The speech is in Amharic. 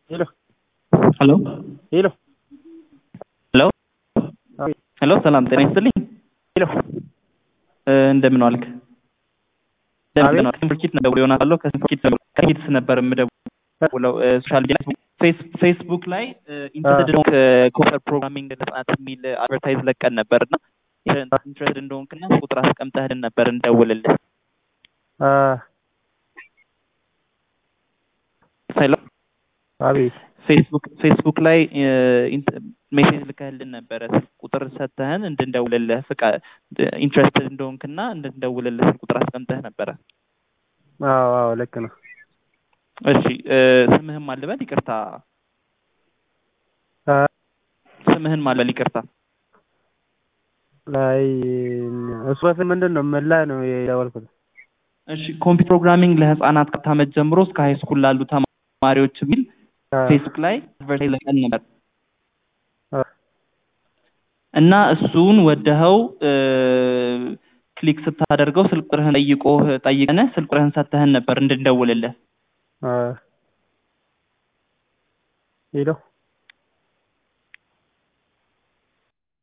ሄሎ ሄሎ ሄሎ ሄሎ አቤት ሄሎ ሰላም ጤና ይስጥልኝ። ሄሎ እ እንደምን ዋልክ? እንደምን አቤት። ዋልክ? ስንፍርኪት ነው ደውሎ ይሆናል አለው ከስንፍርኪት ከሂድስ ነበር የምደውለው እ ሶሻል ሚዲያ ፌስ- ፌስቡክ ላይ ኢንተረስትድ እንደሆንክ ኮፐር ፕሮግራሚንግ ለህጻናት የሚል አድቨርታይዝ ለቀን ነበር እና ኢንትረስትድ እንደሆንክና ቁጥር አስቀምጠህልን ነበር እንደውልልህ። አ ሄሎ አቤት ፌስቡክ ፌስቡክ ላይ ሜሴጅ ልከህልን ነበረ ስልክ ቁጥር ሰጥተህን እንድንደውልልህ ፍቃ ኢንትረስትድ እንደሆንክና እንድንደውልልህ ስልክ ቁጥር አስቀምጠህ ነበረ። አዎ አዎ ልክ ነው። እሺ እ ስምህን ማልበል ይቅርታ፣ አ ስምህን ማልበል ይቅርታ። ላይ እሱ በፊት ምንድን ነው ምን ላይ ነው የደወልኩት? እሺ ኮምፒውተር ፕሮግራሚንግ ለህፃናት ከአራት ዓመት ጀምሮ እስከ ሃይ ስኩል ላሉ ተማሪዎች የሚል አ ፌስቡክ ላይ አድቨርታይዝ ለቀን ነበር አ እና እሱን ወደኸው እ ክሊክ ስታደርገው ስልክ ቁጥርህን ጠይቆህ ጠይቀንህ ስልክ ቁጥርህን ሰጥተህን ነበር እንድንደውልልህ። አ ሄሎ